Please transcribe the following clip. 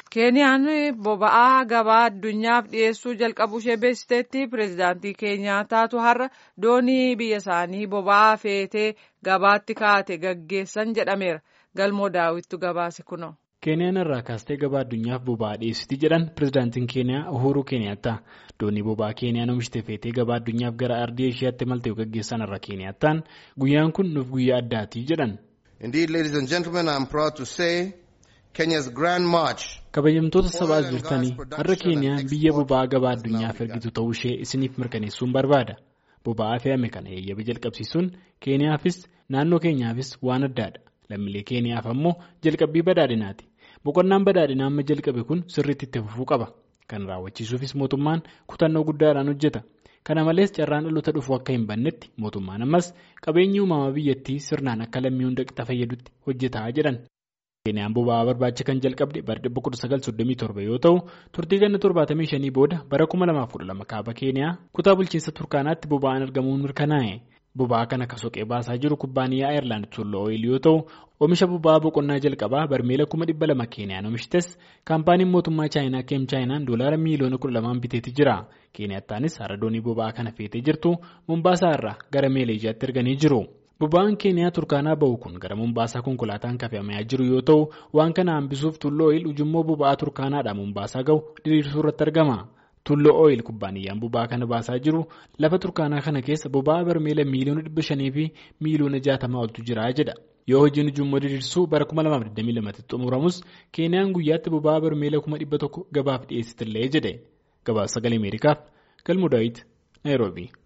Keeniyaan boba'aa gabaa addunyaaf dhiyeessuu jalqabuu ishee beeksiteetti pireezidaantii Keeniyaattaatu har'a doonii biyya isaanii boba'aa feetee gabaatti kaa'ate gaggeessan jedhameera. Galmoo daawwittu gabaase kunoo. Keeniyaan irraa kaastee gabaa addunyaaf boba'aa dhiyeessiti jedhan pireezidaantiin Keeniyaa Uhuru Keeniyaattaa. Doonii boba'aa Keeniyaan oomishte feetee gabaa addunyaaf gara ardii isheetti maltee gaggeessan irra Keeniyaattaan guyyaan kun nuuf guyyaa addaati jedhan. Indeed, ladies and gentlemen, I am proud to say Kenya's Grand March. Kabajamtoota sabaa jirtanii har'a Keeniyaan biyya boba'aa gabaa addunyaaf ergitu ta'uu ishee isiniif mirkaneessuun barbaada. Boba'aa fe'ame kana eeyyama jalqabsiisuun Keeniyaafis naannoo keenyaafis waan addaadha. Lammiilee Keeniyaaf ammoo jalqabbii badhaadhinaati. Boqonnaan badhaadhinaa amma jalqabe kun sirriitti itti fufuu qaba. Kan raawwachiisuufis mootummaan kutannoo guddaadhaan hojjeta. Kana malees carraan dhaloota dhufu akka hin bannetti mootummaan ammas qabeenyi uumamaa biyyattii sirnaan akka lammii hunda qixa fayyadutti hojjetaa jedhan. Keeniyaan boba'aa barbaacha kan jalqabde bara 1937 yoo ta'u turtii ganna 75 booda bara 2012 kaaba Keeniyaa kutaa bulchiinsa Turkaanaatti boba'aan argamuun mirkanaa'e. Boba'aa kana akka soqee baasaa jiru kubbaaniyyaa Ayirlaand Tulloo Ooyil yoo ta'u oomisha boba'aa boqonnaa jalqabaa barmeela 200,000 Keeniyaan oomishites kaampaaniin mootummaa Chaayinaa Keem Chaayinaan doolaara miiliyoona 12 biteetii jira. Keeniyaattaanis hara doonii boba'aa kana feetee jirtu Mombaasaa irraa gara Meeleejiyaatti erganii jiru. Boba'aan Keeniyaa Turkaanaa bahu kun gara Mombaasaa konkolaataan kafamaa jiru yoo ta'u waan kana hambisuuf Tulloo Ooyil ujummoo boba'aa Turkaanaadhaa Mombaasaa gahu diriirsuu irratti argama. Tulloo Ooyil kubbaaniyyaan boba'aa kana baasaa jiru lafa Turkaanaa kana keessa boba'aa barmeela miiliyoona dhibba shanii fi miiliyoona jaatamaa oltu jira jedha. Yoo hojiin ujummoo diriirsuu bara 2022 xumuramus Keeniyaan guyyaatti boba'aa barmeela 100,000 gabaaf dhiyeessitillee jedhe. Gabaasa sagalee Ameerikaaf Galmoo Daawit Naayiroobii.